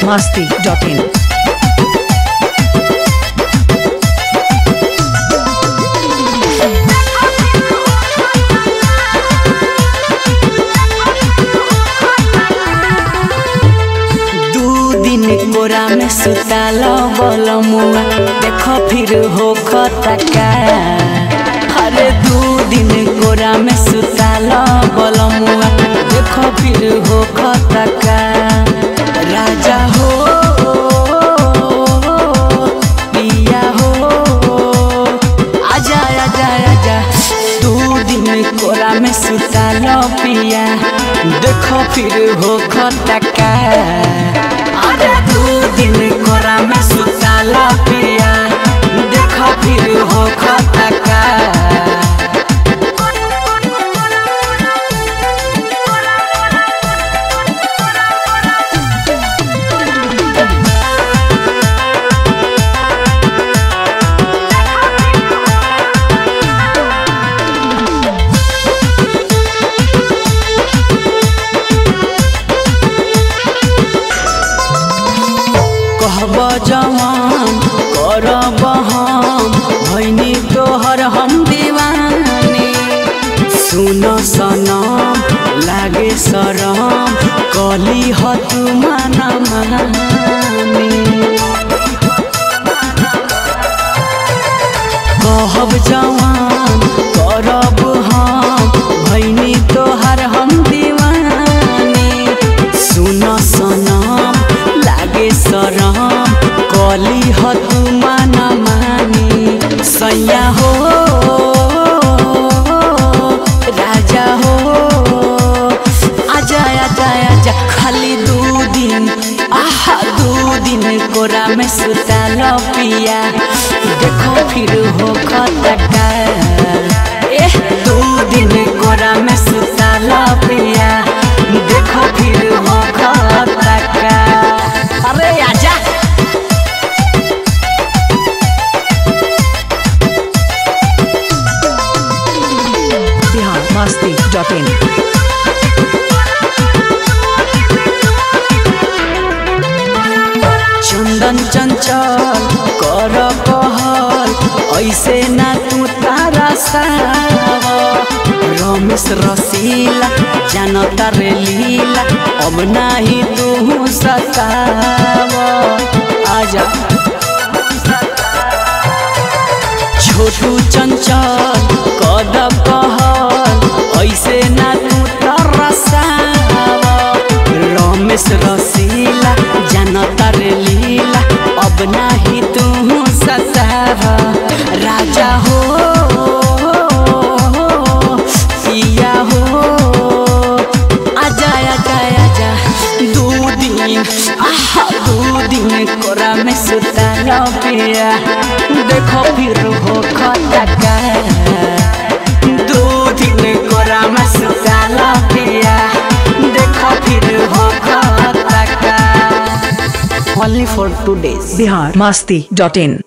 masti.in. दू दिन कोरा में सुताल बल मुआ देख फिर हो खतका अरे दू दिन कोरा में सुताल बल मुआ देख फिर हो खतका राजा हो पिया हो आजा आजा आजा दू दिन कोरा में सुताल पिया देखो फिर हो खतका अरे दू दिन कोरा में सुताल पिया देखो फिर हो खतका कहब जवान करब हम भैनी तोहर हम दीवानी सुन सनम लागे सरम कली ह तू माना मानी कहब जवान करब हम भैनी तोहर हम दीवानी सुन सनम लागे सरम कली ह तू माना मानी सैया हो राजा हो आजा आजा आजा खाली दू दिन आहा दू दिन कोरा में सुताल पिया देखो फिर हो खतका एह दू दिन कोरा में सुताल पिया देखो फिर हो खतका अरे आजा Bihar masti.in. चंदन चंचल कर कहल ऐसे ना तू तारा साव रमेश रसीला जानता रे लीला अब नाही तू सताव आजा छोटू चंचल कद कहल ऐसे ना तू तरसाव रमेश रसीला जानता रे लीला अब नाही तू सताव राजा हो पिया हो आजा आजा आजा दू दिन आहा दू दिन कोरा में सुताल पिया देखो फिर हो खतका दू दिन कोरा में सुताल पिया देखो फिर हो खतका only for two days Bihar masti.in.